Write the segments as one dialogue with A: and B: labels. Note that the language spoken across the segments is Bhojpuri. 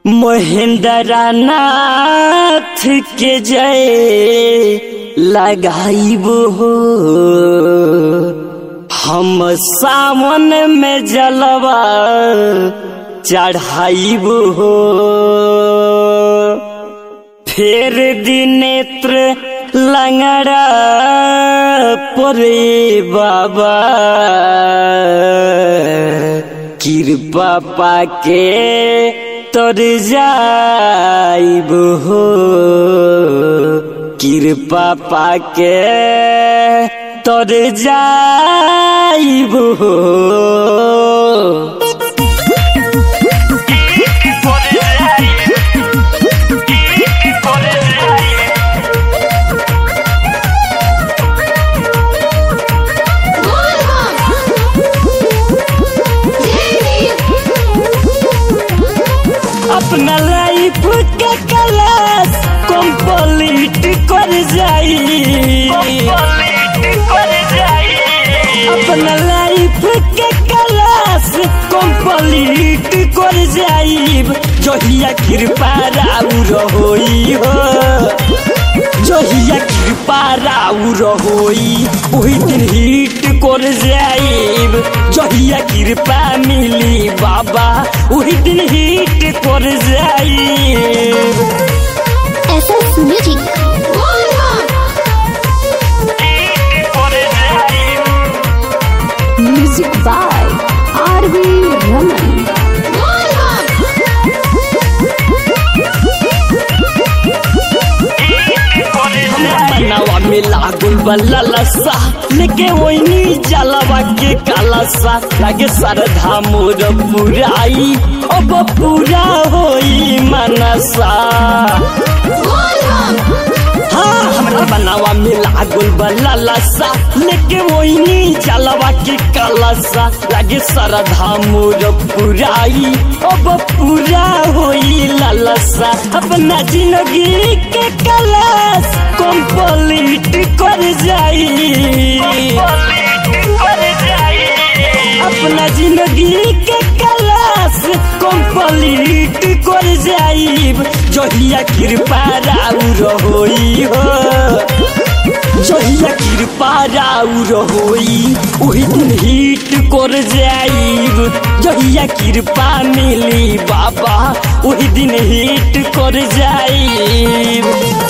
A: महेंद्र नाथ के जय लगाइब हो हम सावन में जलवा चढ़ाइब हो फेर दिनेत्र लंगड़ा परे बाबा कृपा पाके तर जाइब हो कृपा पाके तर जाइब हो अपना लाइफ के क्लास कंप्लीट कर जाई अपना लाइफ के क्लास कंप्लीट कर जाई जहिया कृपा राउर होई हो जहिया कृपा राउर होई ओही दिन हिट कर जाइब जहिया कृपा मिली बाबा ओही दिन हिट कर जाइब
B: SS Music. Music by R.V. Raman.
A: बनावा में लागल बल्ला लसा लेके वही जलवा के कालसा लागे सरधा मोर पुराई अब पूरा होई मनसा हाँ हमरा बनावा में लागल बल्ला लसा लेके वही जलवा के कालसा लागे सरधा मोर पुराई अब पूरा होई लालसा अपना जिंदगी के कलश कंप्लीट कर जाई अपना जिंदगी के कलश कंप्लीट कर जाइब जहिया कृपा राउर होई हो जहिया कृपा राउर होई ओही दिन हिट कर जाइब जहिया कृपा मिली बाबा ओही दिन हिट कर जाइब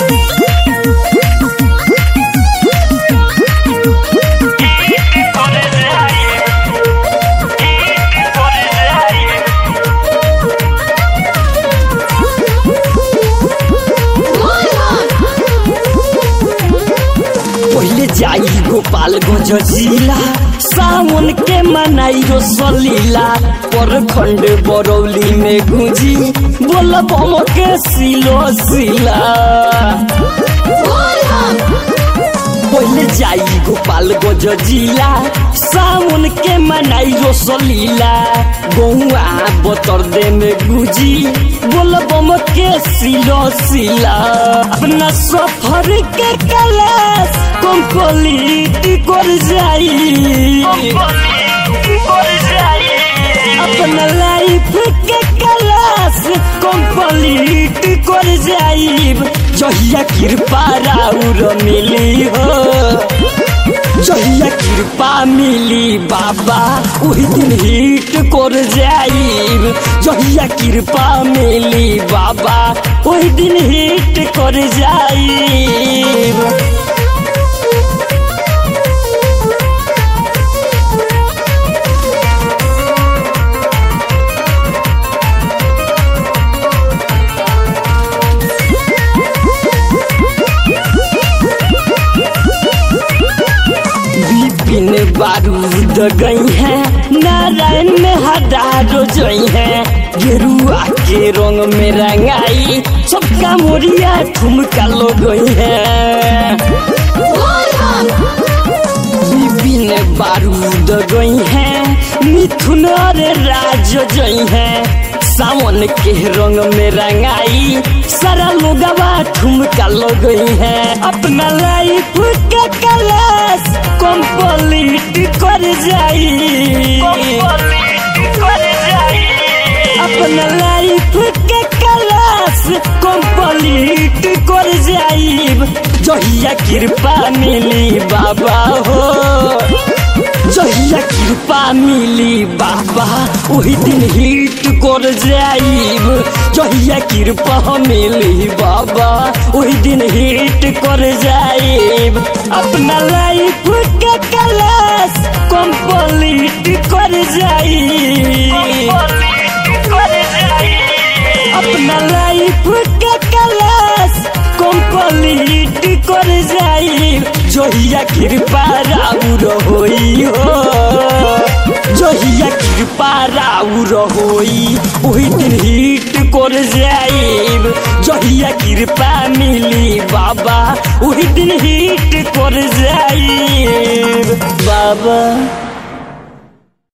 A: पहले जाई गोपालगंज जिला सावन के मनाई रो सलीला पर खंड बरौली में गुंजी बोल बम के सिलो सिला पहले जाई गोपालगंज जिला सावन के मनाई रो सलीला गौआ बतर दे में गुजी बोल बम के सिलो सिला अपना सफर के कलश कंप्लीट कर जाई अपना लाइफ के कलश कंप्लीट कर जाइब जहिया कृपा राउर मिली हो जहिया कृपा मिली बाबा ओही दिन हिट कर जाइब जहिया कृपा मिली बाबा ओही दिन हिट कर जाइब विपिन बारूद गई है नारायण में हजारो जई है गेरुआ के रंग में रंगाई सबका मोरिया ठुमका लो गई है विपिन बारूद गई है मिथुन और राज जई है सावन के रंग में रंगाई सारा लोगवा ठुमका लो गई है अपना लाइफ के कलश कंप्लीट कर जाई अपना लाइफ के जहिया कृपा मिली बाबा हो जहिया कृपा मिली बाबा वही दिन हिट कर जाइब जहिया कृपा मिली बाबा वही दिन हिट कर जाइब अपना लाइफ के क्लास कंप्लीट कर जाइब अपना लाइफ के क्लास कंप्लीट कर जाई जहिया कृपा राउर होई हो जहिया कृपा राउर होई वही दिन हिट कर जाइब जहिया कृपा मिली बाबा वही दिन हिट कर जाइब बाबा